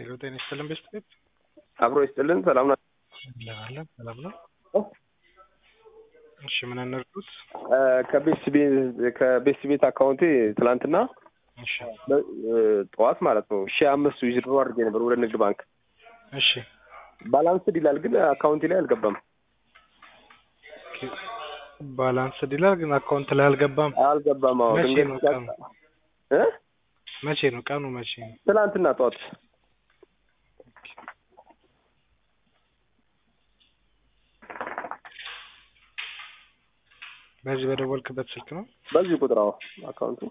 ሄሎ ጤና ይስጥልን ቤስት ቤት አብሮ ይስጥልን። ሰላም ነው። አለን ሰላም ነው። እሺ ምን እንርዱት? ከቤስት ከቤስት ቤት አካውንቴ ትላንትና እሺ ጠዋት ማለት ነው ሺህ አምስት ዊዝድሮ አድርጌ ነበር ወደ ንግድ ባንክ። እሺ ባላንስድ ይላል ግን አካውንቴ ላይ አልገባም። ባላንስድ ይላል ግን አካውንት ላይ አልገባም። አልገባም። አዎ መቼ ድንገት ነው ሲያጣ- ቀኑ? እ መቼ ነው ቀኑ? መቼ ነው? ትላንትና ጠዋት በዚህ በደወልክበት ስልክ ነው? በዚህ ቁጥር አዎ አካውንቱ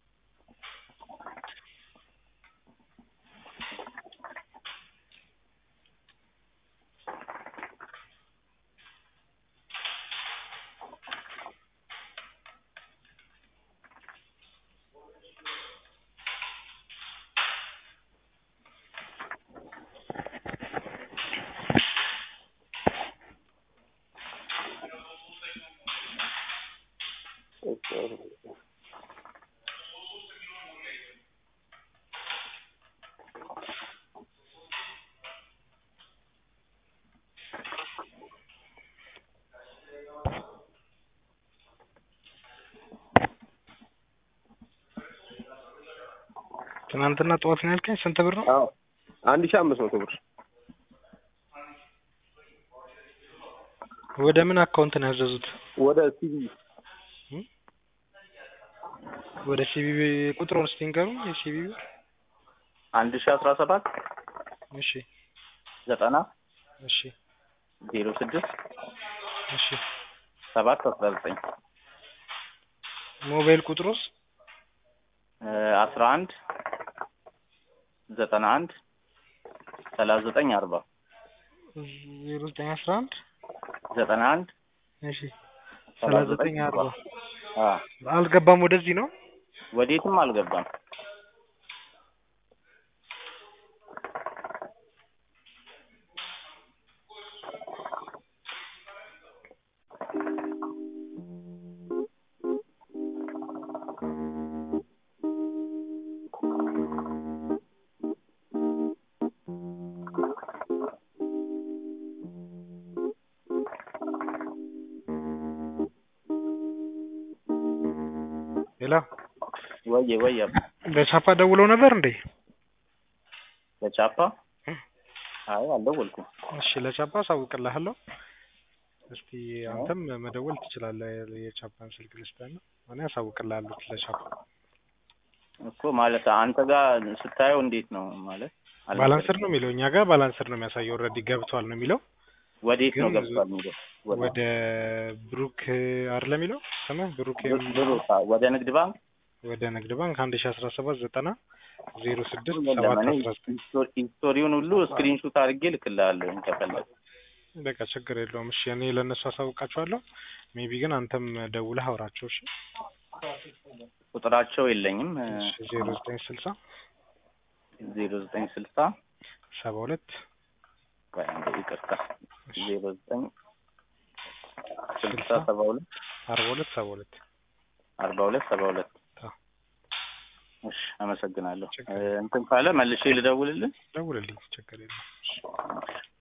ትናንትና ጠዋት ነው ያልከኝ። ስንት ብር ነው? አዎ አንድ ሺህ አምስት መቶ ብር ወደ ምን አካውንት ነው ያዘዙት? ወደ ሲቪ ወደ ሲቢቢ ቁጥሩን እስቲ ንገሩኝ። የሲቢቢ አንድ ሺ አስራ ሰባት እሺ ዘጠና እሺ ዜሮ ስድስት እሺ ሰባት አስራ ዘጠኝ ሞባይል ቁጥሩስ አስራ አንድ ዘጠና አንድ ሰላሳ ዘጠኝ አርባ ዜሮ ዘጠኝ አስራ አንድ ዘጠና አንድ እሺ ሰላሳ ዘጠኝ አርባ አዎ አልገባም። ወደዚህ ነው ወዴትም አልገባም። ሌላ ወየ ወየ በቻፓ ደውለው ነበር እንዴ? በቻፓ አይ አልደወልኩም። እሺ ለቻፓ አሳውቅልሃለሁ። እስቲ አንተም መደወል ትችላለህ። የቻፓን ስልክ ልስጥህና እኔ አሳውቅልሃለሁ ለቻፓ። እኮ ማለት አንተ ጋር ስታየው እንዴት ነው ማለት ባላንስር ነው የሚለው እኛ ጋር ባላንስር ነው የሚያሳየው። ኦልሬዲ ገብቷል ነው የሚለው። ወዴት ነው ግን ገብቷል የሚለው ወደ ወደ ብሩክ አይደለም የሚለው ስምህ ብሩክ ብሩ- ብሩ ወደ ንግድ ባንክ ወደ ንግድ ባንክ አንድ ሺ አስራ ሰባት ዘጠና ዜሮ ስድስት የለም ሰባት እኔ አስራ ዘጠኝ ሂስቶ- ሂስቶሪውን ሁሉ ስክሪንሹት አድርጌ ልክልሃለሁ ከፈለግ በቃ ችግር የለውም። እሺ እኔ ለእነሱ አሳውቃቸዋለሁ። ሜቢ ግን አንተም ደውለህ አውራቸው። እሺ ቁጥራቸው የለኝም ዜሮ ዘጠኝ ስልሳ ዜሮ ዘጠኝ ስልሳ ሰባ ሁለት ቆይ አንዴ ይቅርታ ዜሮ ዘጠኝ ስልሳ ሰባ ሁለት አርባ ሁለት ሰባ ሁለት አርባ ሁለት ሰባ ሁለት አዎ። እሺ አመሰግናለሁ ችግር እ፣ እንትን ካለ መልሼ ልደውልልህ ደውልልኝ። ችግር የለውም።